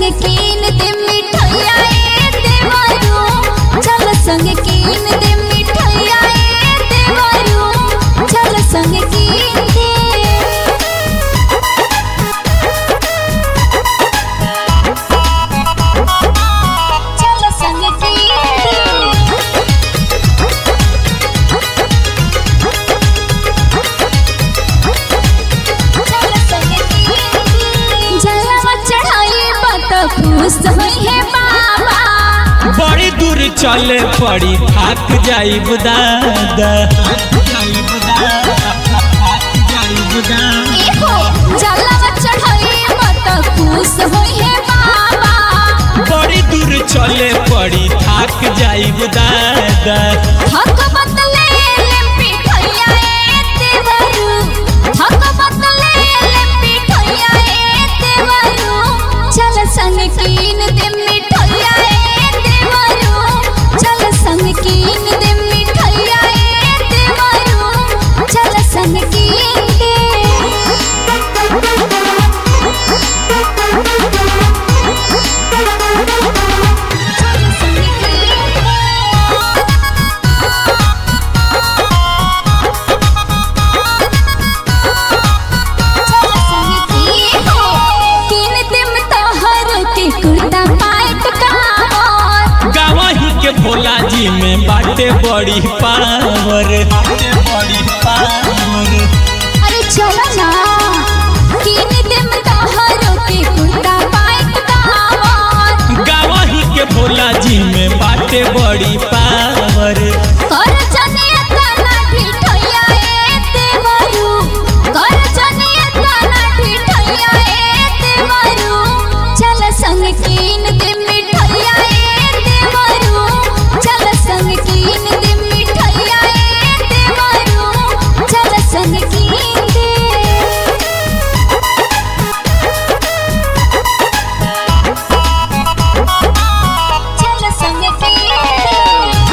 संग कीन दे मिठाइया ए देवरू चल संग कीन दे मिठाइया ए देवरू चल संग कीन दे चल संग कीन दे जलवा चढ़ाई बत खुश होई है बाबा बड़ी दूर चले पड़ी थक जाइब दादा एहो जलवा चढ़ाई बत खुश होई है बाबा बड़ी दूर चले पड़ी थक जाइब दादा हक बतले ले पिठैया ए देवरू हक बतले ले पिठैया ए देवरू चल संग कीन दे मिठाइया ए देवरू चल संग कीन दे मिठाइया ए देवरू चल संग कीन दे चल संग कीन दे गावही के भोला जी में बाटे बड़ी पावर बड़ी पावर गावही के भोला जी में बाटे बड़ी पावर संग कीन दे मिठाइया ए देवरू चल संग कीन दे मिठाइया ए देवरू चल संग कीन दे चल संग कीन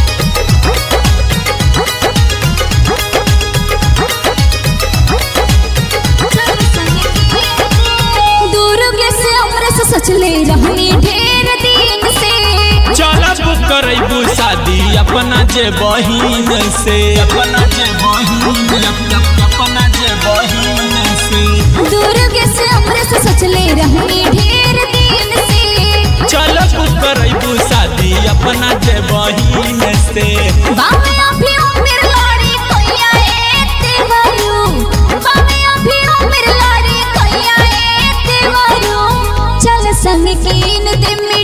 दुर्ग से अमृत सचले रहनी ढेर दिन से चलब करबू शादी अपना जे बहिन से अपना जे बहिन अपना जे बहिन से दुर्ग से अमृत सचले रहनी ढेर दिन से चलब करबू शादी अपना जे बहिन से बामे अभी उम्र लड़ी कोइया ए देवरू बामे अभी उम्र लड़ी कोइया ए देवरू चल संग कीन दे